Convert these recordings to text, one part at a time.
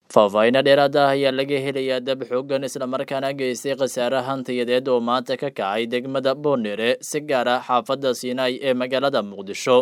faahfaahinno dheeraad ah ayaa laga helayaa dab xoogan islamarkaana geystay khasaare hantiyadeed oo maanta ka kacay degmada boondhere si gaara xaafadda siinaay ee magaalada muqdisho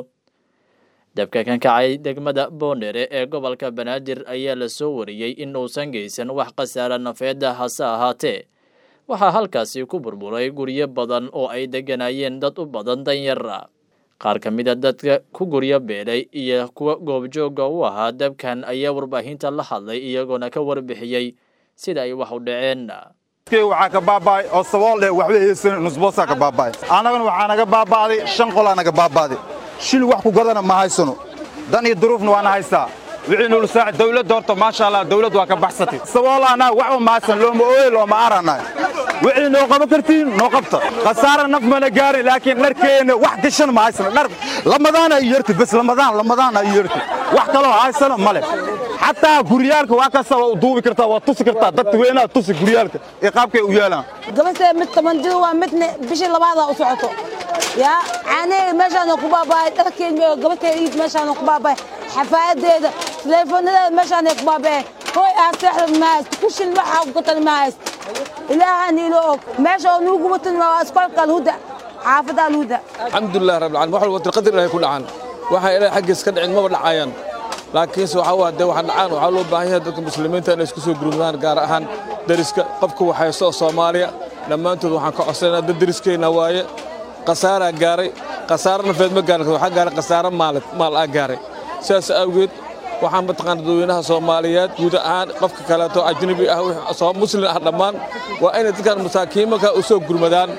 dabka kan kacay degmada boondhere ee gobolka banaadir ayaa la soo wariyey in uusan geysan wax khasaare nafeeda hase ahaatee waxaa halkaasi ku burburay guryo badan oo ay degganaayeen dad u badan danyara qaar ka mid a dadka ku guryo beelay iyo kuwa goobjooga u ahaa dabkan ayaa warbaahinta la hadlay iyagoona ka warbixiyey sida ay wax u dhaceen waxaa ka baaba'ay oo sabool eh waxba haysan nusboosaa ka baaba'ay annagana waxaa naga baaba'day shan qolaa naga baaba'day shil wax ku gadana ma haysano dan iyo duruufna waana haystaa wixii nulu saaci dawladda horta maasha allah dawladd waa ka baxsatay saboolaanaa waxba ma haysan looma ooye looma aranay wixii noo qaban kartiin noo qabta khasaara naf mana gaarin laakiin dharkeenna wax gashan ma haysano dhar lamadaan ay yeerti bas lamadaan lamadaan ay yeerti wax kaloo haysano ma leh xataa guryaalka waa kasta waa duubi kartaa waa tusi kartaa dadka weynaha tusi guryaalka ee qaabkay u yeelaan gabadhee mid tobanjir waa midna bishii labaadaa u socoto yaa caanaheeda meeshaana ku baaba'ay dharkeeda gabadheeda iid meeshaana ku baaba'ay xafaayadeeda teleefoonadeeda meeshaanay ku baaba'een hooy aaseexda ma hayst kushin waxaa ku gatan ma hayst ilaahaan ilo og meesha oo nuugu watan waa iskoolka alhuda xaafadda alhuda alxamdulilah rabbil caalamiin wax walba qadar ilaahay ku dhacaan waxa ilaahay xaggiis ka dhicin maba dhacayaan laakiinse waxa waa dee waxa dhacaan waxaa loo baahan yahay dadka muslimiinta inay isku soo gurmadaan gaar ahaan deriska qofka waxaysto oo soomaaliya dhammaantood waxaan ka codsanaynaa dad deriskeenna waaye khasaaraa gaaray khasaaro nafeed ma gaarin waxaa gaaray khasaaro maalid maal aa gaaray sidaas awgeed waxaan mataqaana dadweynaha soomaaliyeed guud ahaan qofka kaleeto ajnabi ah muslim ah dhammaan waa inay dadkan masaakiimanka u soo gurmadaan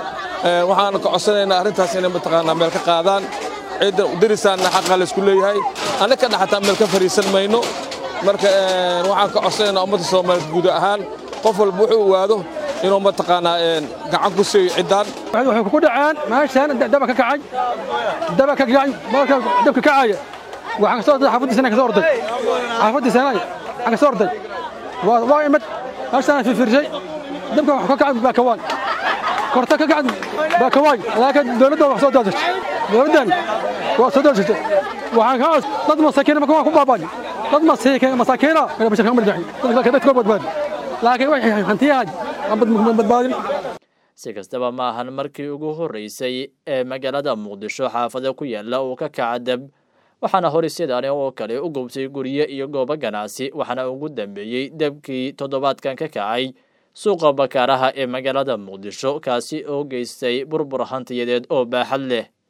waxaan ka codsanaynaa arrintaas inay mataqaanaa meel ka qaadaan ciidda derisaanna xaqa laysku leeyahay annaka dhaxataa meel ka fariisan mayno marka waxaan ka codsanaynaa ummadda soomaaliyeed guud ahaan qof walba wuxuu ogaado inuu mataqaanaa gacan ku siiyo ciddaan waxay ku dhaceen meeshaan daba ka kacay daba ka kacay marka dabka kacaya waxaan kasoo orday xaafadii sanaa kasoo orday xaafadii sanaa waxaan kasoo orday waa waa imid meeshaan firfirshay dabka wax ka kacay baa kawaan korta ka kacay baa kawaan laakiin dowladda wax soo daadashay dowladdan waa soo daadashay waxaan ka dad masaakiina marka waa ku baabaan dad masaakiina masaakiina kana bashar kamar jaxi dadka dadka badbaad laakiin waxay hantiyahay badbaadin si kastaba ma ahan markii ugu horreysay ee magaalada muqdisho xaafada ku yaala uu ka kaca dab waxaana hore sidaani oo kale u gubtay guryo iyo goobo ganacsi waxaana ugu dambeeyey debkii toddobaadkan ka kacay suuqa bakaaraha ee magaalada muqdisho kaasi oo geystay burbur hantiyadeed oo baaxad leh